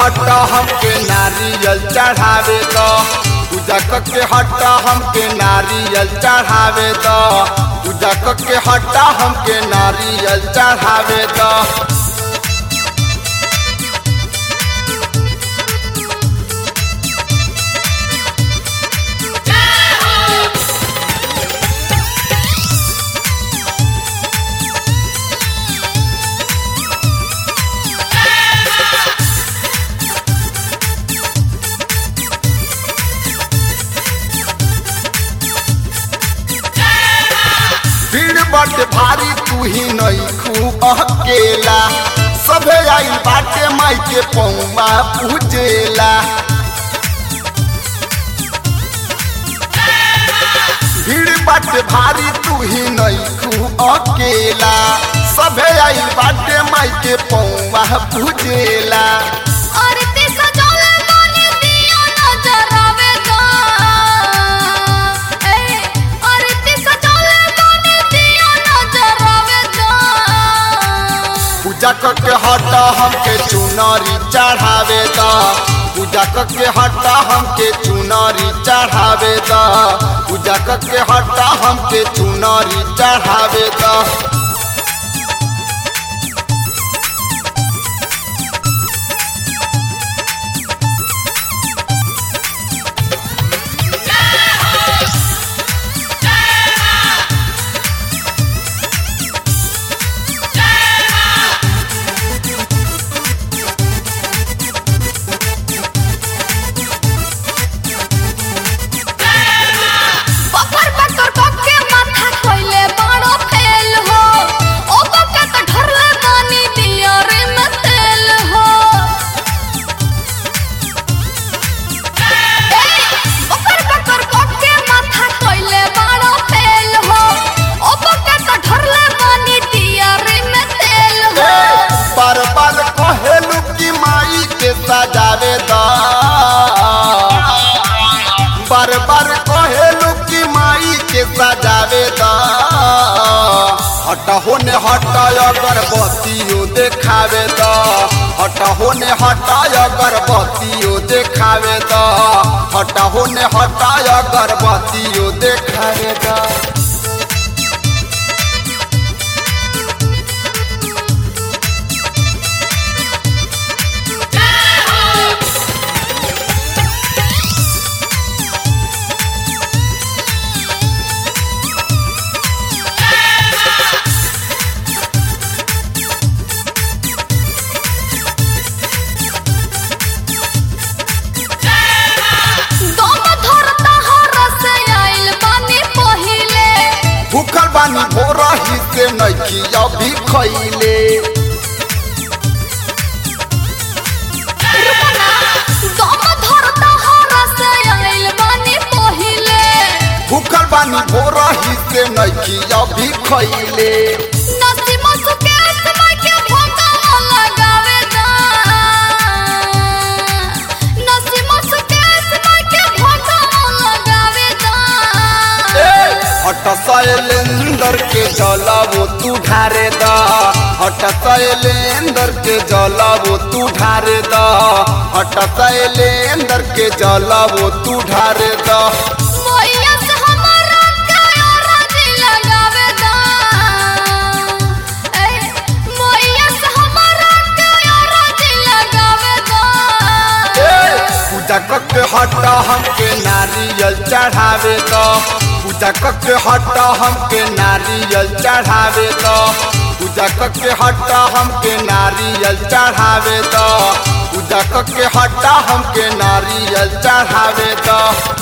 हट हमके नारियल चढ़ावे द पूजा के हट हमके नारियल चढ़ावे द पूजा के हट हमके नारियल चढ़ावे द भीड़ बट भारी तू ही नहीं खूब अकेला सभे आई बाटे माई के पौमा पूजेला भीड़ बट भारी तू ही नहीं खूब अकेला सभे आई बाटे माई के पौमा पूजेला आरती सजौले बानी दिया नजर आवे दा ए आरती सजौले बानी दिया नजर आवे दा पूजा के हट हमके चुनरी चढ़ावे द पूजा के हट हमके चुनरी चढ़ावे द पूजा के हट हमके चुनरी चढ़ावे द बकर बकर बके माथा खोइले बड़ो फेल हो ओ बके त ढरले बानी दिया रे में तेल हो ए बकर बकर बके माथा खोइले बड़ो फेल हो ओ बके त ढरले बानी दिया रे में तेल हो बार बार कहेलू की माई के सजावे द बार बार कहेलू की माई के सजावे द हट होने हट अगरबत्तियों देखावे द हट होने हट अगरबत्तियों देखावे द हट होने हट अगरबत्तियों देखावे द दम धरता हरस आइल बानी पहिले भूखल बानी भोरही से नैखी अभी खैले दम धरता हरस आइल बानी पहिले भूखल बानी भोरही से नैखी अभी खैले नसीम सुके समय के फोटो लगावे दा नसीम सुके समय के फोटो लगावे दा हट शैलेंदर के जलावो तू ढारे द हट शैलेंदर के जलावो तू ढारे द हट शैलेंदर के जलावो तू ढारे द मोइया से हमारा काया राजी लगावे दा ए मोइया से हमारा काया राजी लगावे दा पूजा के हट हमके नारियल चढ़ावे द पूजा के हट हमके नारियल चढ़ावे द पूजा के हट हमके नारियल चढ़ावे द पूजा के हट हमके नारियल चढ़ावे द